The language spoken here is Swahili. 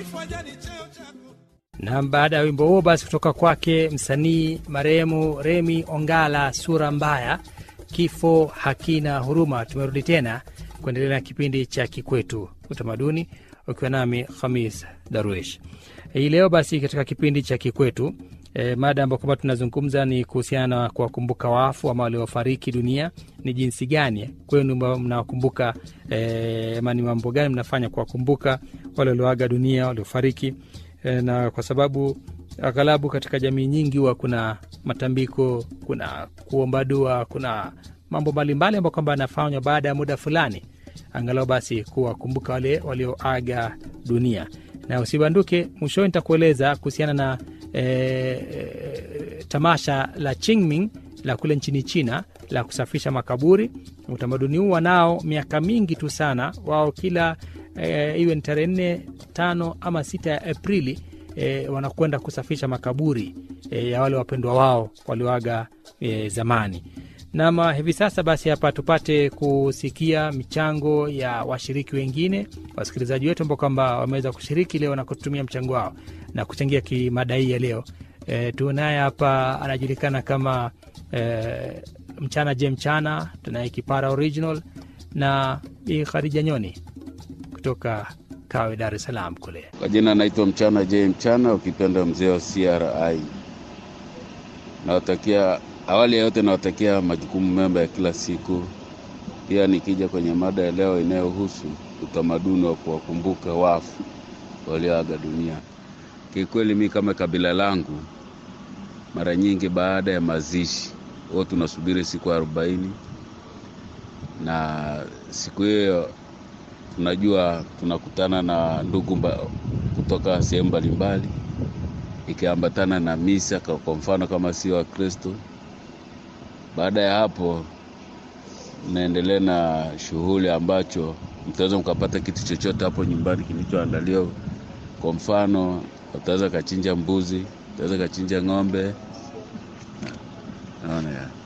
na baada ya wimbo huo basi kutoka kwake msanii marehemu Remi Ongala, sura mbaya, kifo hakina huruma. Tumerudi tena kuendelea na kipindi cha Kikwetu Utamaduni, ukiwa nami Khamis Darwish hii leo. Basi katika kipindi cha Kikwetu e, mada ambayo kwamba tunazungumza ni kuhusiana na kuwakumbuka wafu ama waliofariki dunia. Ni jinsi gani kwenu mnawakumbuka e, ama ni mambo gani mnafanya kuwakumbuka wale walioaga dunia, waliofariki e, na kwa sababu aghalabu katika jamii nyingi huwa kuna matambiko, kuna kuomba dua, kuna mambo mbalimbali ambayo kwamba yanafanywa baada ya muda fulani, angalau basi kuwakumbuka wale walioaga dunia. Na usibanduke, mwishoni nitakueleza kuhusiana na e, e, tamasha la Qingming la kule nchini China la kusafisha makaburi. Utamaduni huu wanao miaka mingi tu sana, wao kila e, iwe ni tarehe nne, tano ama sita ya Aprili e, wanakwenda kusafisha makaburi e, ya wale wapendwa wao walioaga e, zamani. Nama hivi sasa basi, hapa tupate kusikia michango ya washiriki wengine, wasikilizaji wetu ambao kwamba wameweza kushiriki leo na kutumia mchango wao na kuchangia kimada hii ya leo. E, tunaye hapa anajulikana kama e, mchana je mchana, tunaye kipara original na Bi Khadija Nyoni kutoka Kawe, Dar es Salaam kule. Kwa jina naitwa mchana je mchana, ukipenda mzee wa CRI. Nawatakia awali ya yote nawatakia majukumu mema ya kila siku. Pia nikija kwenye mada ya leo inayohusu utamaduni wa kuwakumbuka wafu walioaga dunia, kikweli mi kama kabila langu, mara nyingi baada ya mazishi huwa tunasubiri siku arobaini, na siku hiyo tunajua tunakutana na ndugu mba, kutoka sehemu mbalimbali, ikiambatana na misa, kwa mfano kama sio Wakristo baada ya hapo mnaendelea na shughuli ambacho mtaweza mkapata kitu chochote hapo nyumbani kilichoandaliwa. Kwa mfano, utaweza kachinja mbuzi, utaweza kachinja ng'ombe, naona ya